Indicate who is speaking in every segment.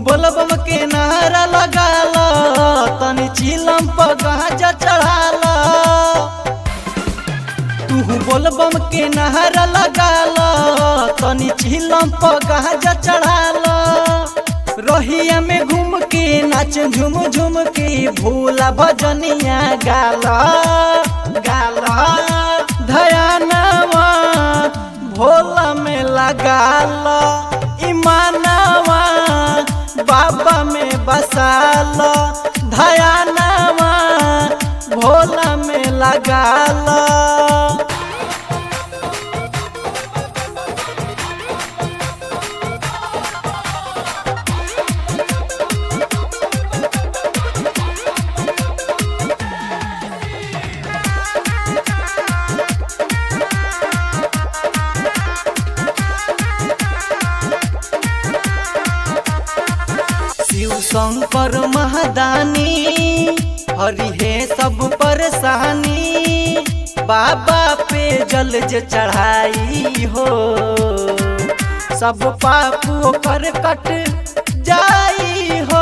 Speaker 1: बोलबम के नारा लगाल तनी चिलम पर गाजा चढ़ाल तू बोलबम के नारा लगाल तनी चिलम पर गाजा चढ़ाल रहिया में घूम के नाच झूम झूम के भूला भजनिया गाल गाल धयानवा भोला में लगाल ईमानवा बाबा में बसाल धयानवा भोला में लगाल शिव शंकर महादानी हरि है सब परेशानी बाबा पे जल जे चढ़ाई हो सब पाप कर कट जाई हो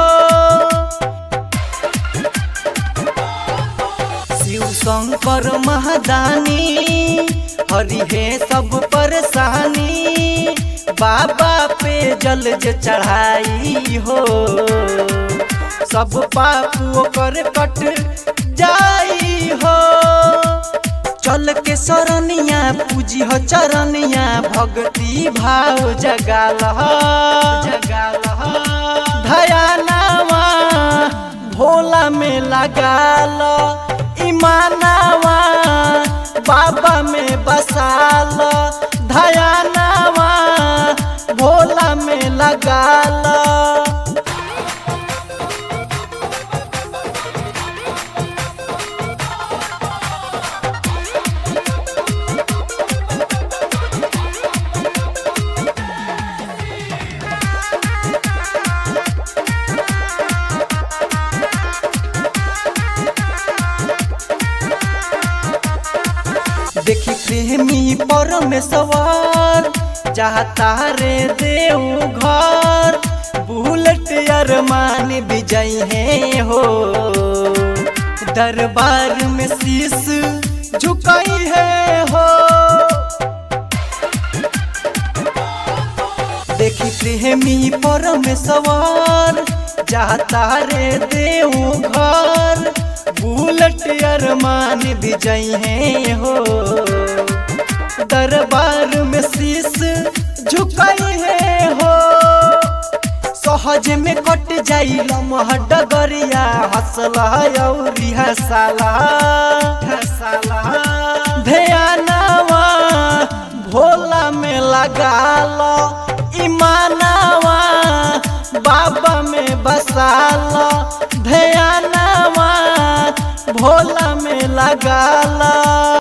Speaker 1: शिव शंकर महादानी हरि है सब परेशानी बाबा पे जल जे चढ़ाई हो सब पाप ओकर कट जाई हो चल के सरनिया पूजी हो चरनिया भक्ति भाव जगाल जगाल धयानावा भोला में लगाल ईमानावा बाबा में बसाल धयानावा भोला में लगाल देखी प्रेमी परमेश्वर चाहता रे देव घर बुलेट अरमान विजय है हो दरबार में शीश झुकाई है हो देखी प्रेमी परमेश्वर चाहता रे देव घर बुलेट अरमान विजय है हो दरबार में शीश झुकाई है हो सहज में कट जाई लमह डगरिया हंसला अउरी हंसाला हंसाला ध्यानवा भोला में लगाल ईमानवा बाबा में बसाल ध्यानवा भोला में लगाल